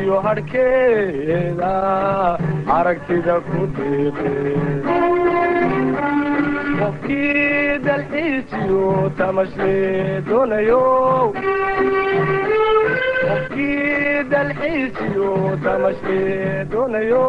iyo hadhkeeda aragtida ku diiqe qofkii dalxiisiyo tamashle doonayo qofkii dalxiisiyo tamashle doonayo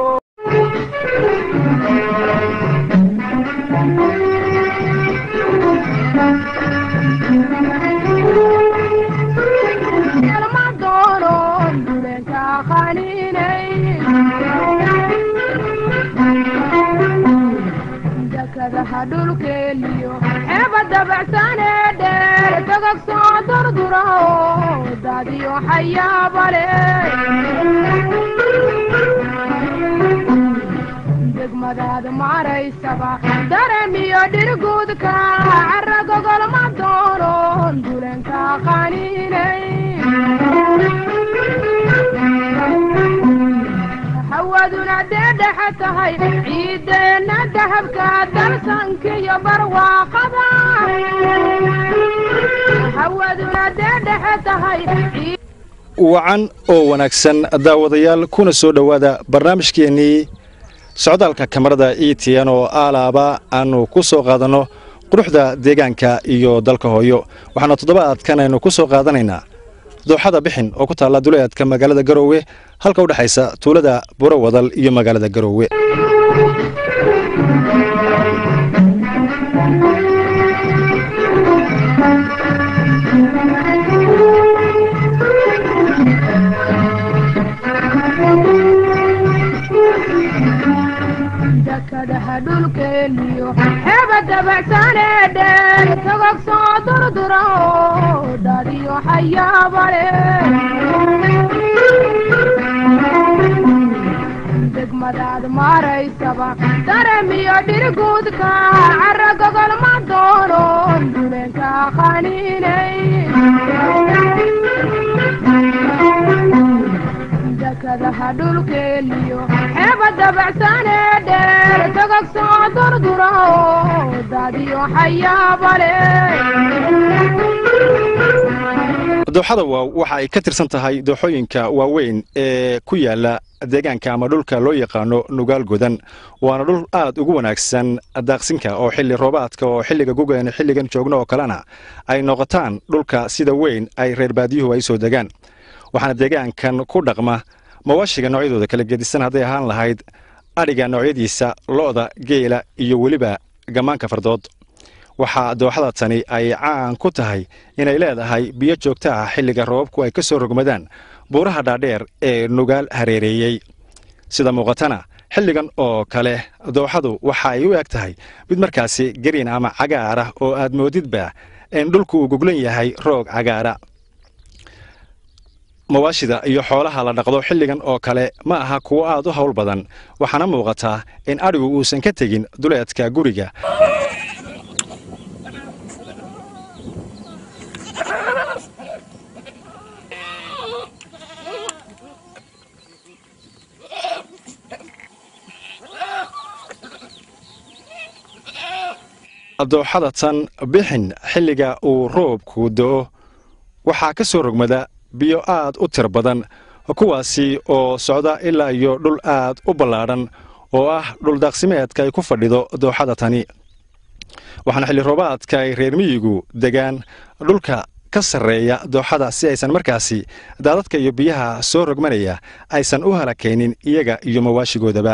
dekadaha dhulkeeliyo xeeba dabacsanee dheer togog soo durdura oo daadiyo xayaabale degmadaad maraysaba daremiyo dhirguudka cara gogolma doonon dulenka qaniinay hawaduna dee dhexe tahay ciideenna dahabka dalsankiyo barwaaqada hawaduna dee dhexe tahay wacan oo wanaagsan daawadayaal kuna soo dhowaada barnaamijkeennii socdaalka kamarada e t n oo aalaaba aanu ku soo qaadanno quruxda deegaanka iyo dalka hooyo waxaana toddobaadkan aynu ku soo qaadanaynaa dooxada bixin oo ku taalla duleedka magaalada garoowe halka u dhexaysa tuulada buro wadal iyo magaalada garoowe dekadaha dhulkeeliyo xeeba dabacsanee dheer togog soo durdura oo daadiyo xayaabale degmadaad maraysaba daremiyo dhirguudka cara gogolma doonon dulenka qaniinay dekadaha dhulkeeliyo xeeba dabacsanee dheer togog soo durdura oo daadiyo xayaabale dooxada waaw waxa ay ka tirsan tahay dooxooyinka waaweyn ee ku yaala deegaanka ama dhulka loo yaqaano nugaal godan waana dhul aad ugu wanaagsan daaqsinka oo xilli roobaadka oo xilliga gugan xilligan joogno oo kalena ay noqotaan dhulka sida weyn ay reer baadiyuhu ay soo degaan waxaana deegaankan ku dhaqma mawaashiga noocyadooda kala gedisan hadday ahaan lahayd adhiga noocyadiisa lo'da geela iyo weliba gammaanka fardood waxaa dooxada tani ay caan ku tahay inay leedahay biyo joogto ah xilliga roobabku ay ka soo rogmadaan buuraha dhaadheer ee nugaal hareereeyey sida muuqatana xilligan oo kale dooxadu waxa ay u eg tahay mid markaasi gariin ama cagaar ah oo aad moodidba in dhulku uu goglan yahay roog cagaara mawaashida iyo xoolaha la dhaqdo xilligan oo kale ma aha kuwo aad u hawl badan waxaana muuqataa in adhigu uusan ka tegin duleedka guriga dooxada tan bixin xilliga uu roobku do'o waxaa ka soo rogmada biyo aad u tir badan kuwaasi oo socda ilaa iyo dhul aad u ballaadhan oo ah dhuldaaqsimeedka ay ku fadhido dooxada tani waxaana xilli roobaadka ay reer miyigu degaan dhulka ka sarreeya dooxada si aysan markaasi daadadka iyo biyaha soo rogmanaya aysan u halakaynin iyaga iyo mawaashigoodaba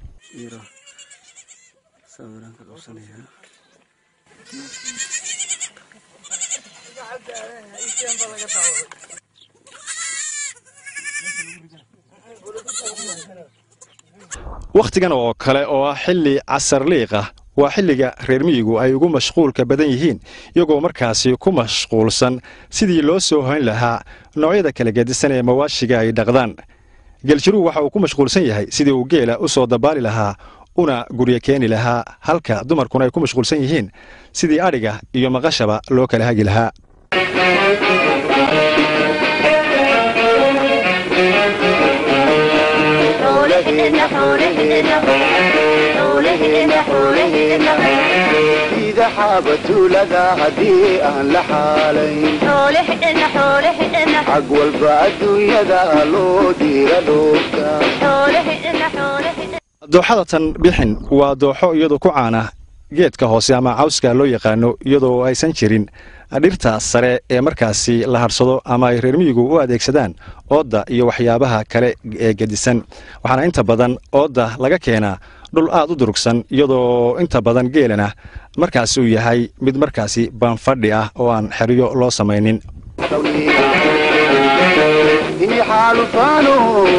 wakhtigan oo kale oo ah xilli casarliiq ah waa xilliga reer miyigu ay ugu mashquulka badan yihiin iyagoo markaasi ku mashquulsan sidii loo soo hoyn lahaa noocyada kala gedisan ee mawaashiga ay dhaqdaan geeljiruhu waxa uu ku mashquulsan yahay sidii uu geela u soo dabaali lahaa una guryo keeni lahaa halka dumarkuna ay ku mashquulsan yihiin sidii adhiga iyo maqashaba loo kala hagi lahaa sida xaabatuulada haddii aan la xaalayn xag walba adduunyada loo diira dhoofka dooxada tan bixin waa dooxo iyadoo ku caana geedka hoose ama cawska loo yaqaano iyadoo aysan jirin dhirta sare ee markaasi la harsado ama ay reer miyigu u adeegsadaan oodda iyo waxyaabaha kale ee gedisan waxaana inta badan oodda laga keenaa dhul aad u durugsan iyadoo inta badan geelana markaasi uu yahay mid markaasi baanfadhi ah oo aan xeryo loo samaynin ini xaalufaano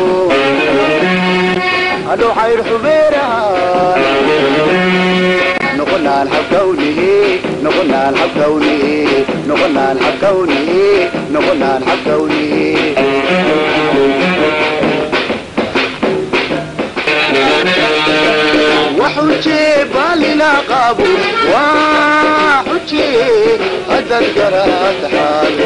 hadhow xayr xubeeraha noqonaan xabkawnihi noqonaan xabkawnihi noqonaan xabkawnihi noqonaan xabkawnihi waxujee baalina qaabo waa xujee haddaad garaad xaalo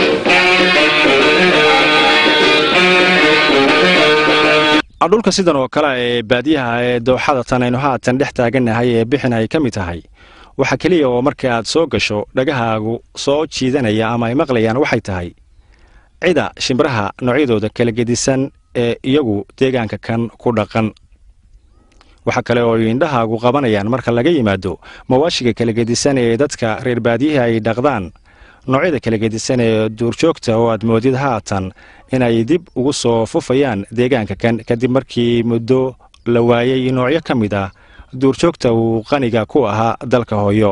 dhulka sidan oo kale ee baadiyaha ee dooxada tan aynu haatan dhex taagannahay ee bixin ay ka mid tahay waxa keliya oo marka aad soo gasho dhagahaagu soo jiidanaya ama ay maqlayaan waxay tahay cida shimbiraha noocyadooda kala gedisan ee iyagu deegaanka kan ku dhaqan waxa kale oo ay indhahaagu qabanayaan marka laga yimaado mawaashiga kala gedisan ee dadka reer baadiyaha ay dhaqdaan noocyada kala gedisan ee duurjoogta oo aad moodid haatan inay dib ugu soo fufayaan deegaanka kan kadib markii muddo la waayey noocyo ka mid ah duurjoogta uu qaniga ku ahaa dalka hooyo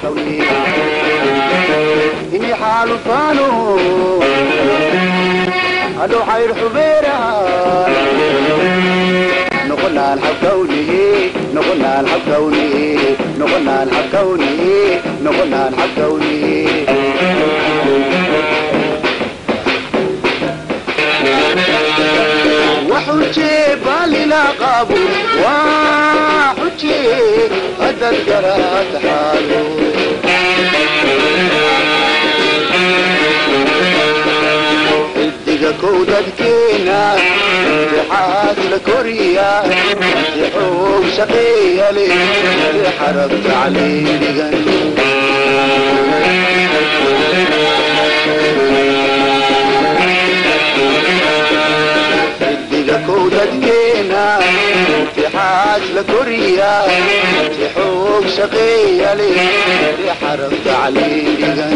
ini xaalufaano hadhow xayr xubeeraha noqonaan xabkawnihi noqonaan xabkawnihi noqonaan xabkawnihi noqonaan xabkawnihi waxujee baalina qaabo waa xujee haddaad garaad xaalo xidiga kow dadkeena intixaas la koriya intixoog shaqeeya leh xarab tacliin dhigan xidiga kow dadkeena intixaas la koriya intixoog shaqeeya leh xarab tacliin dhigan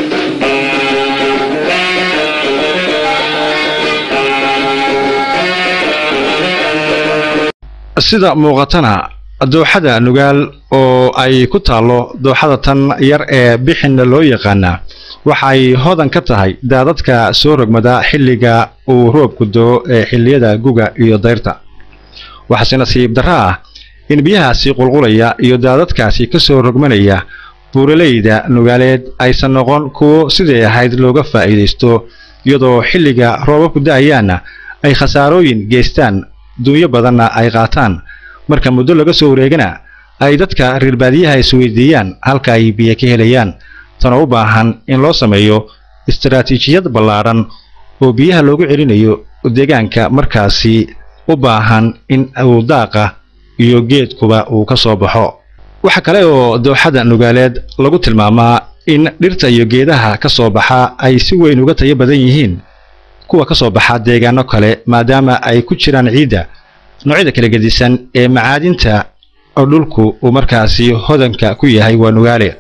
sida muuqatana dooxada nugaal oo ay ku taallo dooxada tan yar ee bixinna loo yaqaanaa waxay hodan ka tahay daadadka soo rogmada xilliga uu roobku doo ee xilliyada guga iyo dayrta waxaase nasiib darro ah in biyahaasi qulqulaya iyo daadadkaasi ka soo rogmanaya buuraleyda nugaaleed aysan noqon kuwo siday ahayd looga faa'iidaysto iyadoo xilliga roobabku da'ayaanna ay khasaarooyin geystaan dunyo badanna ay qaataan marka muddo laga soo wareegana ay dadka reer baadiyaha isweydiiyaan halka ay biyo ka helayaan tanoo u baahan in loo sameeyo istaraatiijiyad ballaadhan oo biyaha loogu celinayo deegaanka markaasi u baahan in uu daaqa iyo geedkuba uu ka soo baxo waxa kale oo dooxada nugaaleed lagu tilmaamaa in dhirta iyo geedaha ka soo baxa ay si weyn uga tayo badan yihiin kuwa ka soo baxa deegaano kale maadaama ay ku jiraan ciidda noocyada kala gedisan ee macaadinta oo dhulku uu markaasi hodanka ku yahay waa nugaale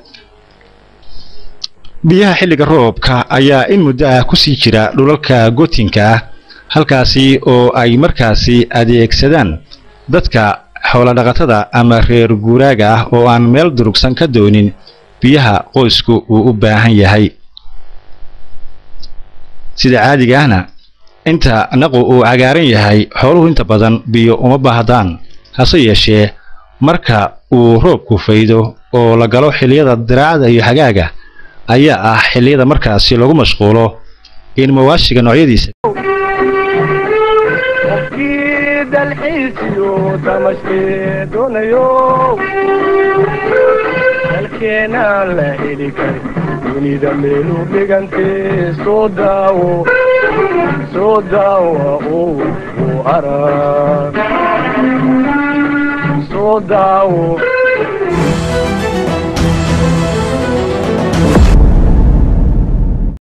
biyaha xilliga roobka ayaa in muddo ah ku sii jira dhulalka gootinka ah halkaasi oo ay markaasi adeegsadaan dadka xoolodhaqatada ama reer guuraaga ah oo aan meel durugsan ka doonin biyaha qoysku uu u baahan yahay sida caadiga ahna inta naqu uu cagaaran yahay xooluhu inta badan biyo uma baahdaan hase yeeshee marka uu roobku faydo oo la galo xilliyada diraacda iyo xagaaga ayaa ah xilliyada markaasi lagu mashquulo in mawaashiga noocyadiisa qofkii dalxiisiyo tamashkee doonayo dalkeenaan la heli karin dunida meelu dhigantee soo daawo soo daawa oo u arag soo daawo